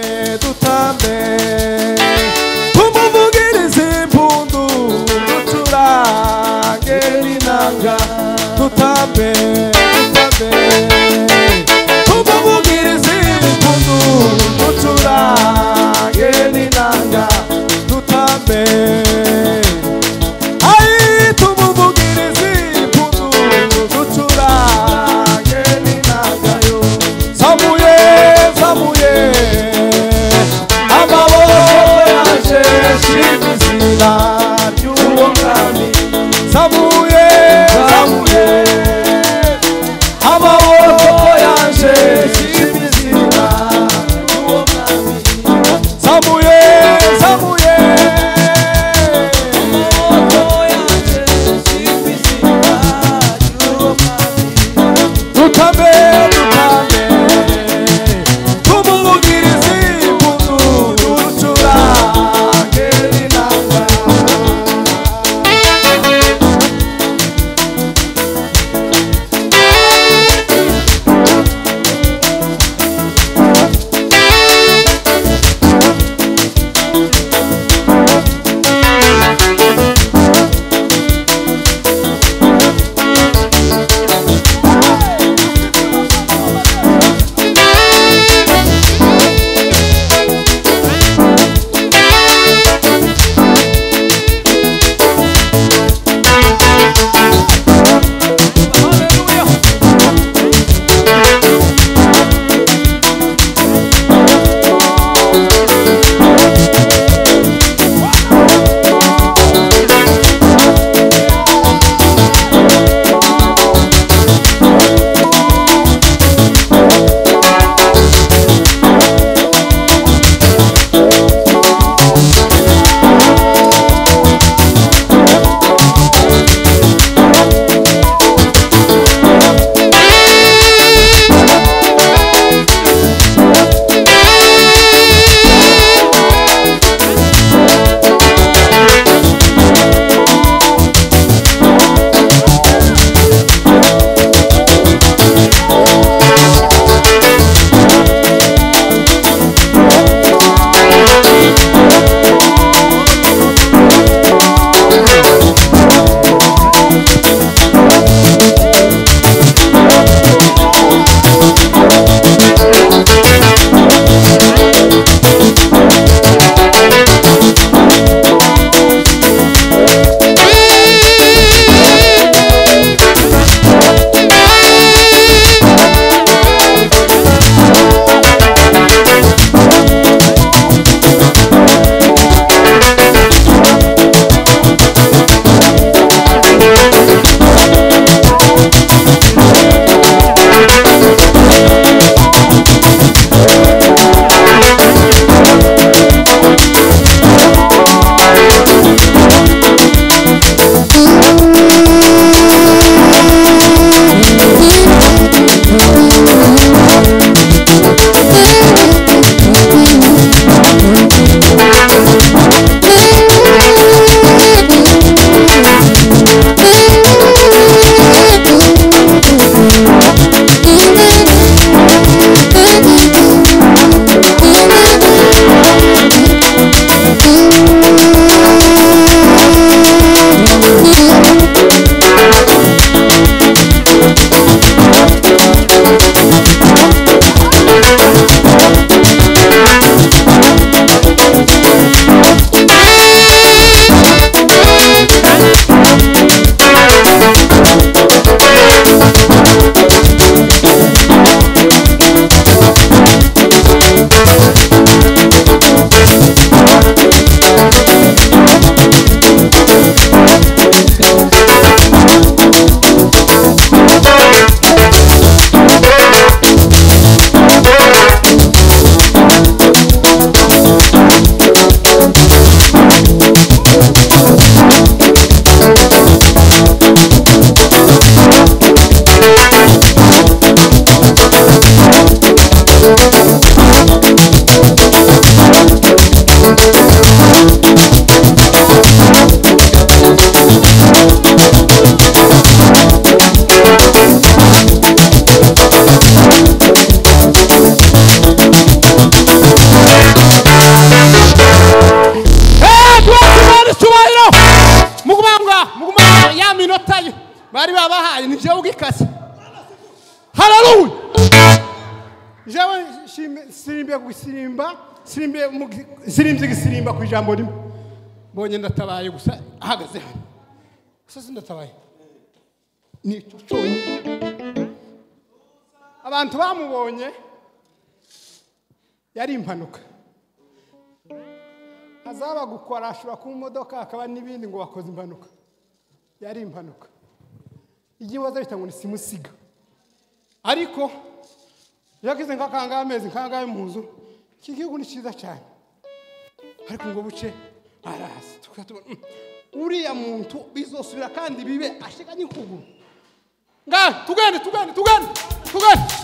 medo também. Como vugirize bundu mutura gelinanga tu também, tu também. Como vugirize bundu mutura gelinanga tu também. Aí tu vugirize bundu mutura gelinanga yo. Samuel, Samuel. sirimbe gusirimba sirimbe mu gi- sirimbye gisirimba ku ijambo rimwe mbonye ndatabaye gusa ahagaze hano gusa sindatabaye ni icyo cyonyine abantu bamubonye yari impanuka azaba gukora ashobora kuba imodoka hakaba n'ibindi ngo bakoze impanuka yari impanuka igihe waza bita ngo ni simusiga ariko iyo agize nk'akangahe amezi nk'akangahe mu nzu iki gihugu ni cyiza cyane ariko ngo buce araza tukaba tubona "Mm, uriya muntu bizosubira kandi bibe ashika n'ikuguru ngahe tugende tugende tugende tugende